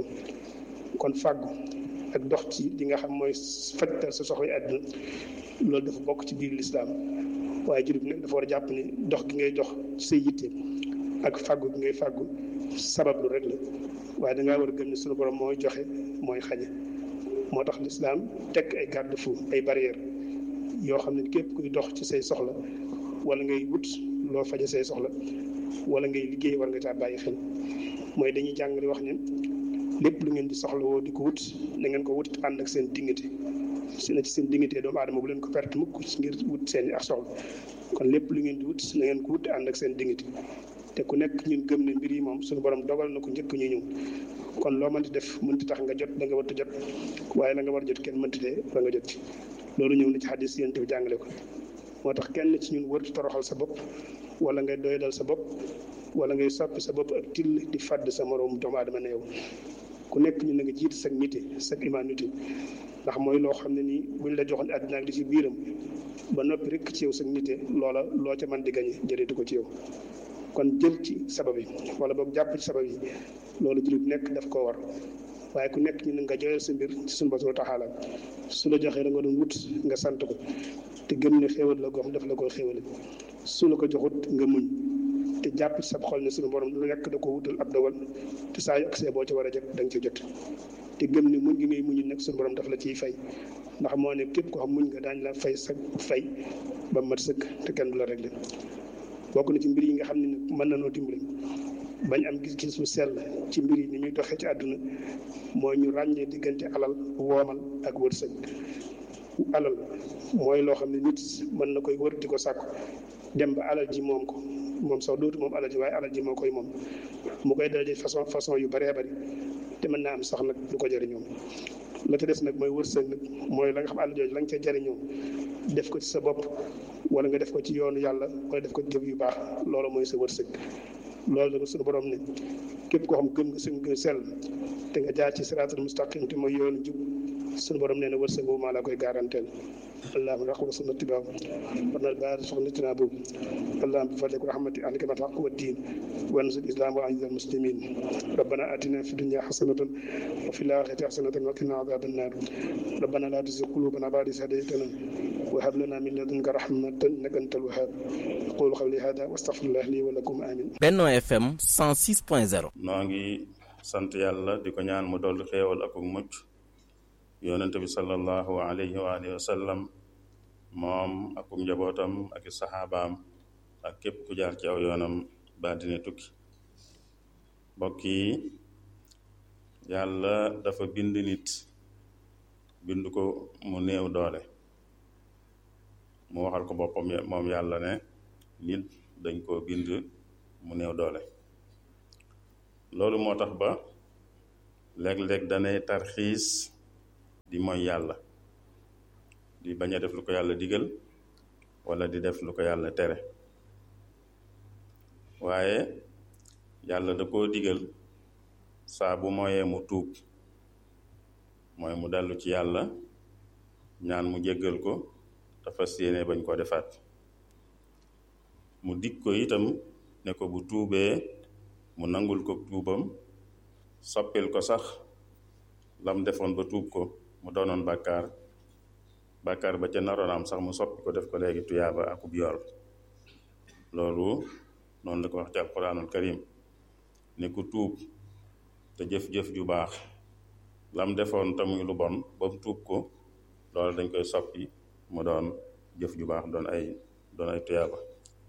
kon fàggu ak dox ci li nga xam mooy fajtal sa soxla àdduna loolu dafa bokk ci biir lislaam waaye jullit bi nag dafa war a jàpp ni dox gi ngay dox ci say yitte ak fàggu gi ngay fàggu sabab lu rek la waaye dangaa war a gëm ne suñu borom mooy joxe mooy xañe moo tax lislaam teg ay garde-fou ay barrière yoo xam ne képp kuy dox ci say soxla wala ngay wut loo faje say soxla wala ngay liggéey war nga caa bàyyi xel mooy dañuy jàng di wax ne lépp lu ngeen di soxlawoo di ko wut na ngeen ko wut ànd ak seen dignité si na ci seen dignité doomu aadama bu leen ko perte mukk ngir wut seen ak soxla kon lépp lu ngeen di wut na ngeen ko wut ànd ak seen dignité te ku nekk ñun gëm ne mbir yi moom suñu borom dogal na ko njëkk ñu ñëw kon loo mënti def mënti tax nga jot da nga war a jot waaye la nga war a jot kenn mënti te ba nga jot ci loolu ñëw na ci xadis yéen bi jàngale ko moo tax kenn ci ñun wër toroxal sa bopp wala ngay doyadal sa bopp wala ngay soppi sa bopp ak till di fàdd sa moroom doomu aadama ne yow ku nekk ñu na nga jiit sag nité sag humanité ndax mooy loo xam ne nii buñ la joxoon àddina ak li ci biiram ba noppi rek ci yow sag nité loola loo ca mën di gañe jëreetu ko ci yow kon jël ci sabab yi wala boog jàpp ci sabab yi loolu jullit nekk daf koo war waaye ku nekk ñu ne nga joyal sa mbir ci suñu borom taxaala su la joxee la nga doon wut nga sant ko te gëm ne xéewal la goo xam daf la koy xéewale su la ko joxut nga muñ te jàpp ci sab xol ne suñu borom lu nekk da ko wutal ab dogal te saa yu agsee boo ci war a jot da nga ci jot te gëm ne muñ gi ngay muñ nag suñu borom daf la ciy fay ndax moo ne képp ko xam muñ nga daañ la fay sa fay ba mat sëkk te kenn du la réglé bokk na ci mbir yi nga xam ne nag mën na noo dimbali bañ am gis-gis bu sell ci mbir yi ni ñuy doxee ci àdduna mooy ñu ràññee diggante alal woomal ak wërsëg alal mooy loo xam ne nit mën na koy wër di ko sàkku dem ba alal ji moom ko moom sax dootu moom alal ji waaye alal ji moo koy moom mu koy daraje façon façon yu bëree bëri te mën naa am sax nag du ko jëriñoo la ca des nag mooy wërsëg nag mooy la nga xam alal jooju la nga ca jëriñoo def ko ci sa bopp wala nga def ko ci yoonu yàlla wala def ko ci jëf yu baax loolu mooy sa wërsëg loolu nag suñu borom ne képp koo xam gëm nga suñ gën sell te nga jaar ci siraatal mustaqim te mooy yoonu jub suñu borom nee na wërsëg boobu maa la koy garanteel اللهم رحمة سنة اتباع ورنا البارد سنة تنابو اللهم بفضلك ورحمتك أهلك ما الحق والدين وانزل الإسلام وأعز المسلمين ربنا آتنا في الدنيا حسنة وفي الآخرة حسنة وقنا عذاب النار ربنا لا تزغ قلوبنا بعد إذ هديتنا وهب لنا من لدنك رحمة إنك أنت الوهاب أقول قولي هذا واستغفر الله لي ولكم آمين Benno FM 106.0 noo ngi sant yàlla di ko ñaan mu dolli xéewal ak mucc yonent bi sallallahu alayhi wa alihi wa sallam moom ak njabootam ak i saxaabaam ak képp ku jaar ci aw yoonam ba dina tukki mbokk yi yàlla dafa bind nit bind ko mu néew doole mu waxal ko boppam moom yàlla ne nit dañ koo bind mu néew doole loolu moo tax ba léeg-léeg danay tarxiis di mooy yàlla di bañ a def lu ko yàlla digal wala di def lu ko yàlla tere waaye yàlla da koo digal saa bu mooyee mu tuub mooy mu dellu ci yàlla ñaan mu jéggal ko te fas yéene bañ koo defaat mu dig ko itam ne ko bu tuubee mu nangul ko tuubam soppil ko sax lam defoon ba tuub ko mu doonoon bàkkaar bàkkaar ba ca naroon am sax mu soppi ko def ko léegi tuyaaba akub yool loolu noonu la ko wax ci alquranul karim ne ku tuub te jëf-jëf ju baax lam defoon te muy lu bon ba mu tuub ko loolu dañ koy soppi mu doon jëf ju baax doon ay doon ay tuyaaba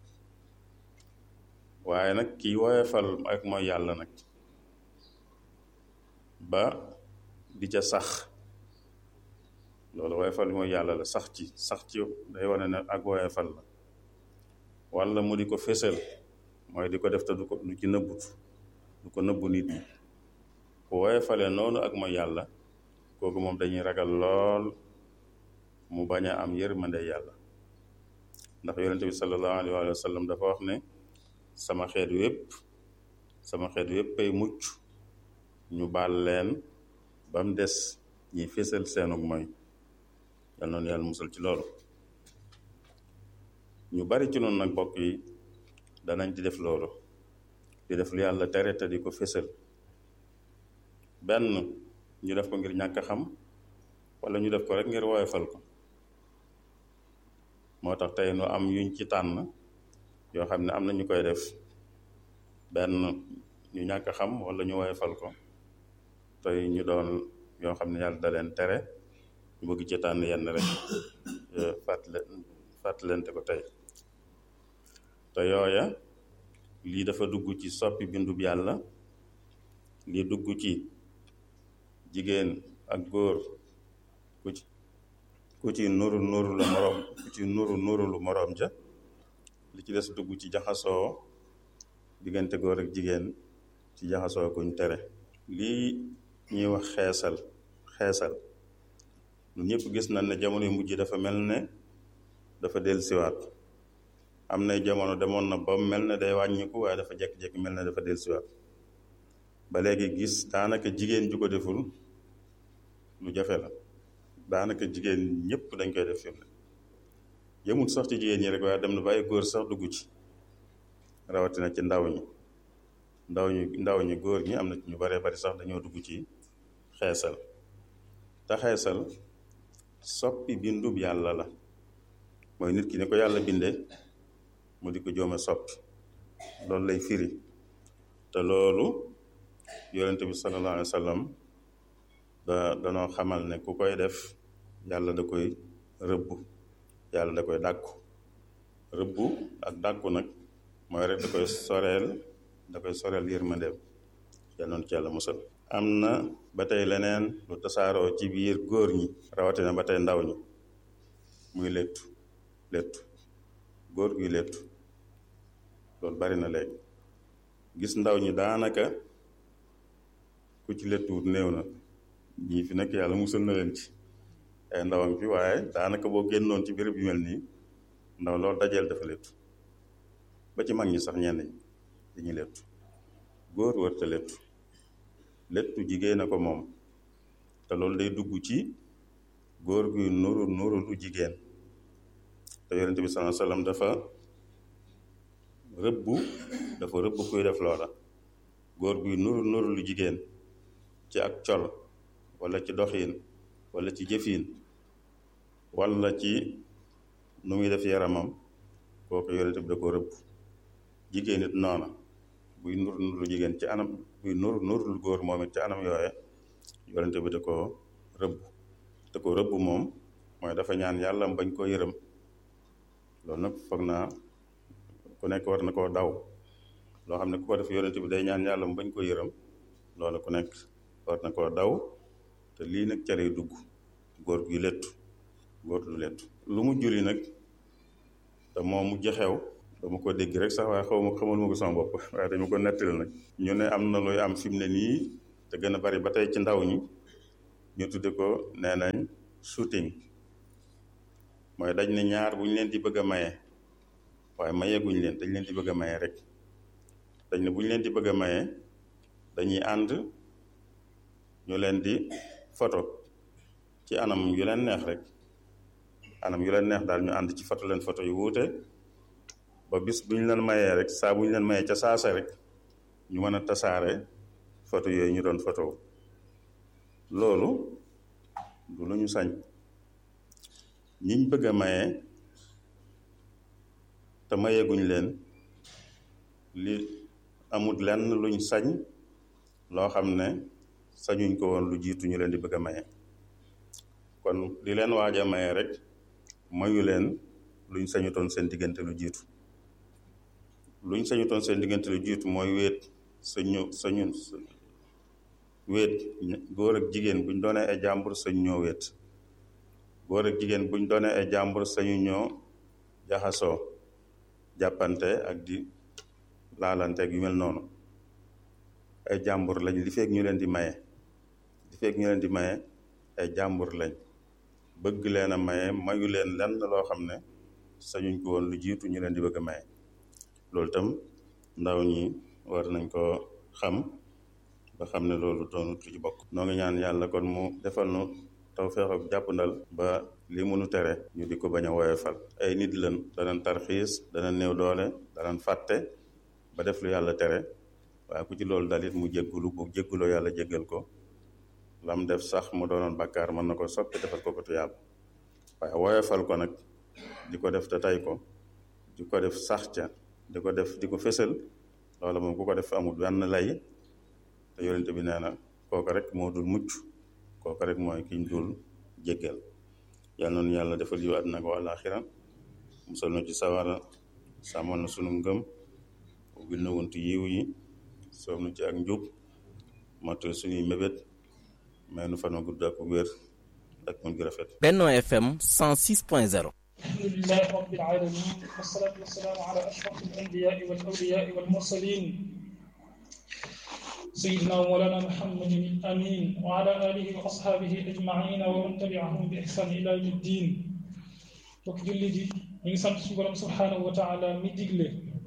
waaye nag kii woyefal ak mooy yàlla nag ba di ca sax loolu woyefal mooy yàlla la sax ci sax ci day wane ne ak woyefal la wala mu di ko fésal mooy di ko def te du ko du ci nëbbut du ko nëbbu nit ñi ku woyefale noonu ak mooy yàlla kooku moom dañuy ragal lool mu bañ a am yërmande yàlla ndax yonente bi sallallahu alayhi wa sallam dafa wax ne sama xeet wépp sama xeet wépp ay mucc ñu baal leen ba mu des ñiy fésal seenug mooy yal noonu yàlla musal ci loolu ñu bari ci noonu nag bokk yi danañ di def loolu di def lu yàlla tere te di ko fésal benn ñu def ko ngir ñàkk xam wala ñu def ko rek ngir woyofal ko moo tax tey nu am yuñ ci tànn yoo xam ne am na ñu koy def benn ñu ñàkk xam wala ñu woyofal ko tey ñu doon yoo xam ne yàlla da leen tere ñu bëgg ci tànn yenn rek fàttale fàttalente ko tey te yooya lii dafa dugg ci soppi bindub yàlla lii dugg ci jigéen ak góor ku ci ku ci nuru nuru lu moroom ku ci nuru nuru lu moroom ja li ci des dugg ci jaxasoo diggante góor ak jigéen ci jaxasoo kuñ tere lii ñuy wax xeesal xeesal ñun ñëpp gis nañ ne jamono yu mujj dafa mel ne dafa dellusiwaat am na jamono demoon na ba mel ne day wàññiku waaye dafa jekki-jekki mel ne dafa dellusiwaat ba léegi gis daanaka jigéen ju ko deful lu jafe la daanaka jigéen ñëpp dañ koy def fi mu ne yëmul sax ci jigéen ñi rek waaye dem na ba ay góor sax dugg ci rawatina ci ndaw ñi ndaw ñi ndaw ñi góor ñi am na ñu baree bari sax dañoo dugg ci xeesal te xeesal soppi bindub yàlla la mooy nit ki ni ko yàlla bindee mu di ko joome soppi loolu lay firi te loolu yonente bi sallallahu alayhi wa sallam da danoo xamal ne ku koy def yàlla da koy rëbb yàlla da koy dàkku rëbbu ak dàkku nag mooy rek da koy soreel da koy soreel yërmandeem yàlla noonu ci yàlla musal am na ba tey leneen lu tasaaroo ci biir góor ñi rawatina ba tey ndaw ñi muy léttu léttu góor guy léttu loolu bari na léegi gis ndaw ñi daanaka ku ci léttuwut néew na ñii fi nekk yàlla musal na leen ci ay ndawam fi waaye daanaka boo génnoon ci béréb yu mel nii ndaw loolu dajeel dafa léttu ba ci mag ñi sax ñenn ñi dañuy léttu góor wërta léttu léttu jigéen a ko moom te loolu day dugg ci góor guy nuru nuru lu jigéen te yonente bi sallallahu alayhi wasallam dafa rëbbu dafa rëbb kuy def loola góor guy nuru nuru lu jigéen ci ak col wala ci doxiin wala ci jëfiin wala ci nu muy def yaramam kooku yonente bi da ko rëbb jigéen it noona buy nuru nuru lu jigéen ci anam buy nuru nuru lu góor moom it ci anam yooye yonente bi da ko rëbb da ko rëbb moom mooy dafa ñaan yàlla bañ koo yërëm loolu nag foog naa ku nekk war na koo daw loo xam ne ku ko def yonente bi day ñaan yàlla mu bañ ko yërëm loolu ku nekk war na koo daw te lii nag ca lay dugg góor gi lettu góor lu lettu lu mu juri nag te moom mu jaxew dama ko dégg rek sax waaye xaw ma xamal ma ko sama bopp waaye dañu ko nettali nag ñu ne am na luy am fi mu ne nii te gën a bari ba tey ci ndaw ñi ñu tudde ko nee nañ shooting mooy dañ ne ñaar bu ñu leen di bëgg a maye waaye mayeeguñ leen dañ leen di bëgg a maye rek dañ ne bu ñu leen di bëgg a maye dañuy ànd ñu leen di photo ci anam yu leen neex rek anam yu leen neex daal ñu ànd ci photo leen photo yu wuute ba bis bu ñu leen mayee rek saa bu ñu leen mayee ca saasa rek ñu mën a tasaare photo yooyu ñu doon photo loolu du lu ñu sañ ñiñ bëgg a maye te mayeeguñ leen li amut lenn luñ sañ loo xam ne sañuñ ko woon lu jiitu ñu leen di bëgg a maye kon li leen waaj a maye rek mayu leen luñ sañutoon seen diggante lu jiitu luñ sañutoon seen diggante lu jiitu mooy wéet sa ñëw sañu wéet góor ak jigéen buñ doonee ay jàmbur sañ ñoo wéet góor ak jigéen buñ doonee ay jàmbur sañu ñoo jaxasoo jàppante ak di laalante ak yu mel noonu ay jàmbur lañ li fekk ñu leen di maye li fekk ñu leen di maye ay jàmbur lañ bëgg leen a maye mayu leen lenn loo xam ne sañuñ ko woon lu jiitu ñu leen di bëgg a maye loolu tam ndaw ñi war nañ ko xam ba xam ne loolu doonut lu ci bokk noo ngi ñaan yàlla kon mu defal nu tawfeex ak jàppandal ba li mënu tere ñu di ko bañ a woyofal ay nit lan danañ tarxiis danañ néew doole danañ fàtte ba def lu yàlla tere waaye ku ci loolu dalit mu jéggulu bu jégguloo yàlla jéggal ko lam def sax mu doonoon bàkkaar mën na ko soppi defal ko ko tuyaab waaye woyofal ko nag di ko def te tay ko di ko def sax ca di ko def di ko fësal loolu moom ku ko def amul benn lay te yonente bi nee na kooku rek moo dul mucc kooku rek mooy kiñ dul jéggal yàlla noonu yàlla defal yu àddina ko àllaaxira musal nu ci sawara sàmmal na sunu ngëm ubbil na wuntu yiw yi soob nu ci ak njub matal suñuy mébét may nu fan gudd ak wér ak mun gi rafet Benno FM 106.0 alhamdulilah rabbil alamin wasalaatu wasalaamu ala ashraf alanbiyaai wal awliyaai wal mursalin sayidina wa mawlana muhammadin amin wa ala alihi wa ashaabihi ajmaina wa man tabiahum bi ihsan ila yawmi ddin bokk jullit yi ñu ngi sant suñu borom subhanahu wa taala mi digle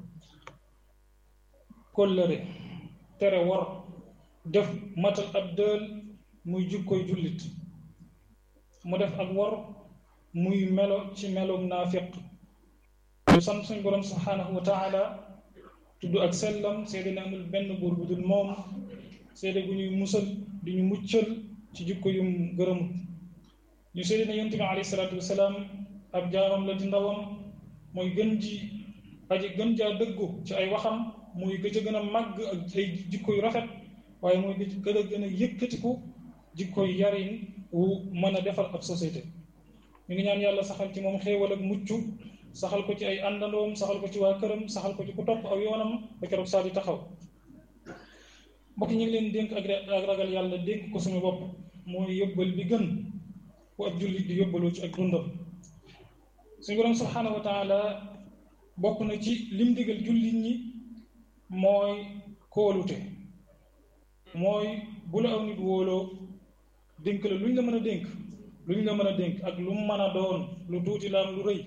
kóllëre tere war def matal ab dël muy jukkoy jullit mu def ak war muy melo ci meloom naafiq ñu sant suñu borom subhanahu wa taala tudd ak sellam seede ne amul benn buur bu dul moom seede gu ñuy musal di ñu muccal ci jukko yum gërëmut ñu seede ne yonent bi alayhi salaatu wasalaam ab jaamam la di ndawam mooy gën ji aji gën jaa dëggu ci ay waxam muy gëj a gën a màgg ak ay jikko yu rafet waaye mooy gën a gën a yëkkatiku jikko yu yarin wu mën a defar ab société ñu ngi ñaan yàlla saxal ci moom xéewal ak mucc saxal ko ci ay àndandoom saxal ko ci waa këram saxal ko ci ku topp aw yoonam ba keroog saa di taxaw mbokk ñu ngi leen dénk ak ragal yàlla dénk ko suñu bopp mooy yóbbal bi gën bu ab jullit di yóbbaloo ci ak dundam suñu borom subhaanahu wa taala bokk na ci lim digal jullit ñi mooy kóolute mooy bu la aw nit wóoloo dénk la luñ la mën a dénk luñ la mën a dénk ak lu mu mën a doon lu tuuti la am lu rëy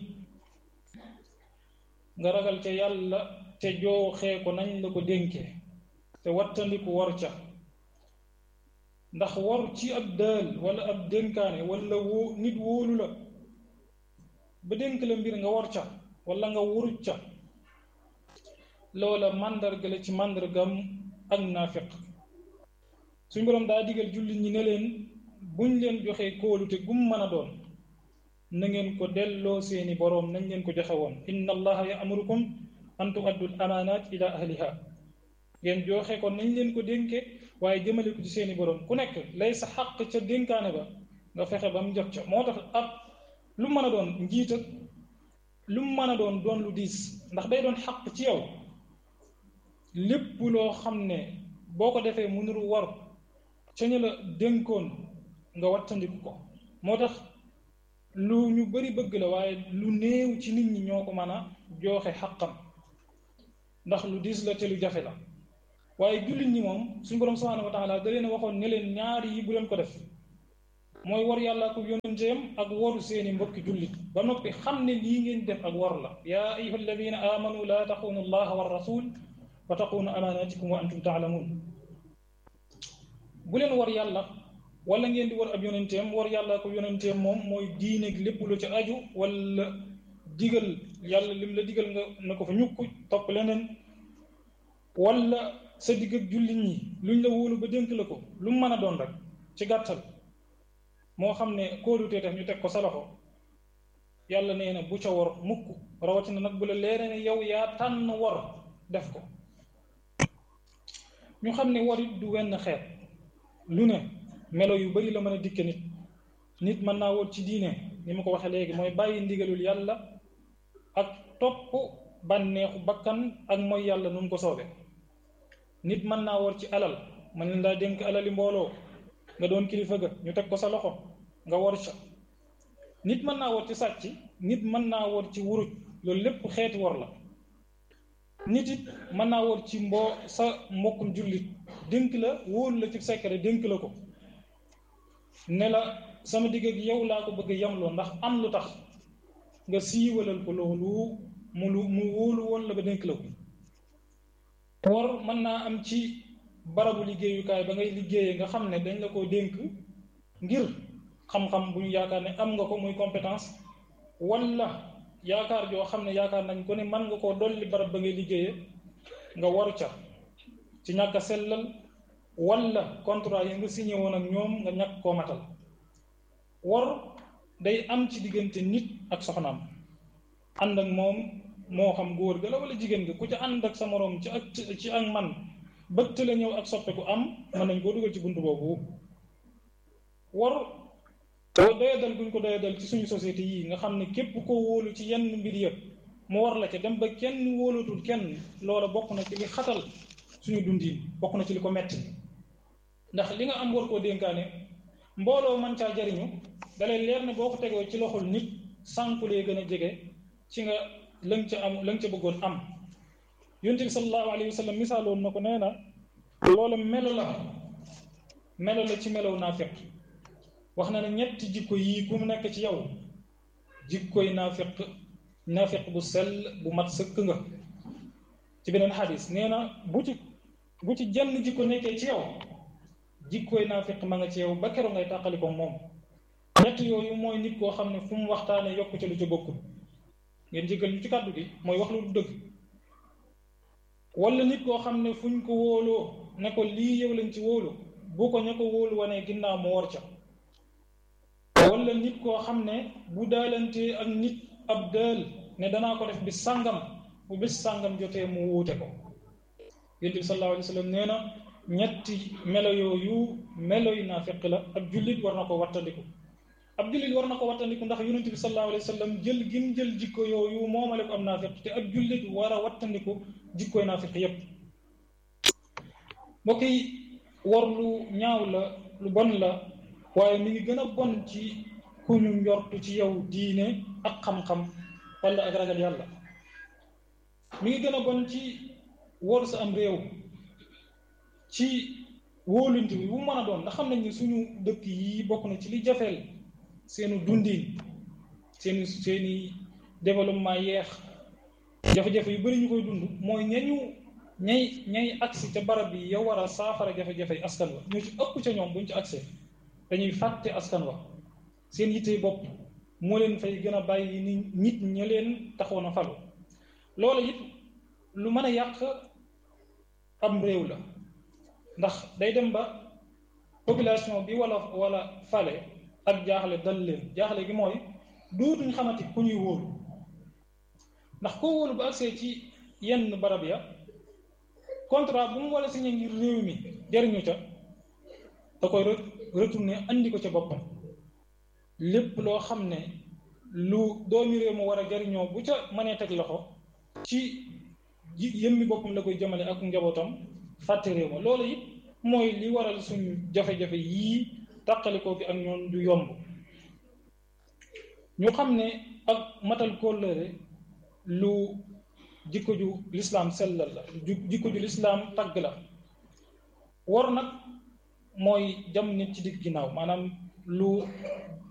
nga ragal ca yàlla te jooxee ko nañ la ko dénkee te wattandiku war ca ndax war ci ab dël wala ab dénkaane wala woo nit wóolu la ba dénk la mbir nga war ca wala nga wuruj ca loola màndarga la ci màndargam ak naafiq suñ boroom daa digal jullit ñi ne leen buñ leen joxee kóolute gum mën a doon na ngeen ko delloo seeni boroom nañ leen ko joxe woon inna allaha ya'murukum an tu'addu al-amaanaat ila ahliha ngeen joxe ko nañ leen ko dénke waaye jëmale ko ci seeni boroom ku nekk lay sa xàq ca dénkaane ba nga fexe ba mu jot ca moo tax ab lu mën a doon njiit ak lu mën a doon doon lu diis ndax day doon xàq ci yow lépp loo xam ne boo ko defee mu nuru war ca ñu la dénkoon nga wattandiku ko moo tax lu ñu bari bëgg la waaye lu néew ci nit ñi ñoo ko mën a jooxe xaqam ndax lu diis la te lu jafe la waaye jullit ñi moom suñu borom subhanahu wa taala da leen waxoon ne leen ñaari yi bu leen ko def mooy war yàlla ko yonenteem ak waru seeni mbokki jullit ba noppi xam ne lii ngeen def ak war la yaa ayuha alladina amanu laa taxunu allaha wa rasul wa taxunu amanatikum wa antum taalamun bu leen war yàlla wala ngeen di war ab yonenteem war yàlla ko yonenteem moom mooy diine lépp lu ci aju wala digal yàlla lim la digal nga na ko fa ñukk topp leneen wala sa digg ak jullit ñi luñ la wóolu ba dénk la ko lu mu mën a doon rek ci gàttal moo xam ne kóolutee tax ñu teg ko sa loxo yàlla nee na bu ca war mukk rawatina nag bu la leeree ne yow yaa tànn war def ko ñu xam ne warit du wenn xeet lu ne melo yu bari la mën a dikke nit nit mën naa wóor ci diine ni ma ko waxee léegi mooy bàyyi ndigalul yàlla ak topp bànneexu bakkan ak mooy yàlla nu mu ko soobee nit mën naa wóor ci alal mën leen daa dénk alali mbooloo nga doon kilifa ga ñu teg ko sa loxo nga wor ca nit mën naa wóor ci sàcc nit mën naa wóor ci wuruj loolu lépp xeeti wor la nit it mën naa wóor ci mboo sa mbokkum jullit dénk la wóolu la ci secret dénk la ko ne la sama digg ak yow laa ko bëgg yamloo ndax am lu tax nga siiwalal ko loolu mu lu mu wóolu woon la ba dénk la ko war mën naa am ci barabu liggéeyukaay ba ngay liggéeyee nga xam ne dañ la ko dénk ngir xam-xam bu ñu yaakaar ne am nga ko muy compétence walla yaakaar joo xam ne yaakaar nañ ko ne mën nga koo dolli barab ba ngay liggéeyee nga waru ca ci ñàkk a sellal walla contrat yi nga signé woon ak ñoom nga ñàkk koo matal war day am ci diggante nit ak soxnaam ànd ak moom moo xam góor ga la wala jigéen ga ku ca ànd ak sa moroom ci ak ci ak man bëtt la ñëw ak soppeeku am mën nañ koo dugal ci bunt boobu war te doyadal guñ ko doyadal ci suñu société yi nga xam ne képp koo wóolu ci yenn mbir yëpp mu war la ca dem ba kenn wóolatul kenn loola bokk na ci li xatal suñu dundin bokk na ci li ko metti ndax li nga am war koo dénkaane mbooloo man caa jariñu dalay leer ne boo ko tegoo ci loxol nit sànkulee gën a jege ci nga lëng ca am lëng ca bëggoon am yonent bi sallallahu alayhi wa sallam misaaloon na ko nee na loola melo la melo la ci melow naafiq wax na ne ñetti jikko yii ku mu nekk ci yow jikkoy naafiq naafiq bu sell bu mat sëkk nga ci beneen xadis nee na bu ci bu ci jenn jikko nekkee ci yow jikkoy naafiq ma nga ci yow ba keroog ngay tàqali ko moom ñett yooyu mooy nit koo xam ne fu mu waxtaanee yokk ca lu ca bokkul ngeen jéggal ñu ci kàddu gi mooy wax lu du dëgg wala nit koo xam ne fuñ ko wóoloo ne ko lii yow lañ ci wóolu bu ko ña ko wóolu wanee ginnaaw mu war ca wala nit koo xam ne bu daalantee ak nit ab daal ne danaa ko def bis sàngam bu bis sàngam jotee mu wuute ko yonent bi sallallahu alayhi wa sallam nee na ñetti melo yooyu melo yu naafiq la ab jullit war na ko wattandiku ab jullit war na ko wattandiku ndax yonent bi sallallahu alayhi wa sallam jël gim jël jikko yooyu moomale ko am naafiq te ab jullit war a wattandiku jikkoy naafiq yépp mbokk yi war lu ñaaw la lu bon la waaye mi ngi gën a bon ci ku ñu njortu ci yow diine ak xam-xam wala ak ragal yàlla mi ngi gën a bon ci wóor sa am réew ci wóolunte bi bu mën a doon ndax xam nañ ne suñu dëkk yi bokk na ci li jafeel seenu dundin seeni seeni développement yeex jafe-jafe yu bari ñu koy dund mooy ñañu ñay ñay agsi ca barab yi yow war a saafara jafe-jafe askan wa ñoo ci ëpp ca ñoom buñ ci agsee dañuy fàtte askan wa seen yitte bopp moo leen fay gën a bàyyi ni nit ña leen taxoon a falu loolu it lu mën a yàq am réew la ndax day dem ba population bi wala wala fale ak jaaxle dal leen jaaxle gi mooy dootuñ xamati ku ñuy wóolu ndax koo wóolu ba agsee ci yenn barab ya contrat bu mu wala signé ngir réew mi jariñu ca da koy retourné andi ko ca boppam lépp loo xam ne lu doomi réew mu war a jariñoo bu ca mënee teg loxo ci yëmmi boppam la koy jëmale ak njabootam fàtte réew ma loolu it mooy li waral suñu jafe-jafe yii tàqalikoo gi ak ñoom du yomb ñu xam ne ak matal kóllëre lu jikko ju lislaam sellal la jikko ju lislaam tagg la war nag mooy jam nit ci digg ginnaaw maanaam lu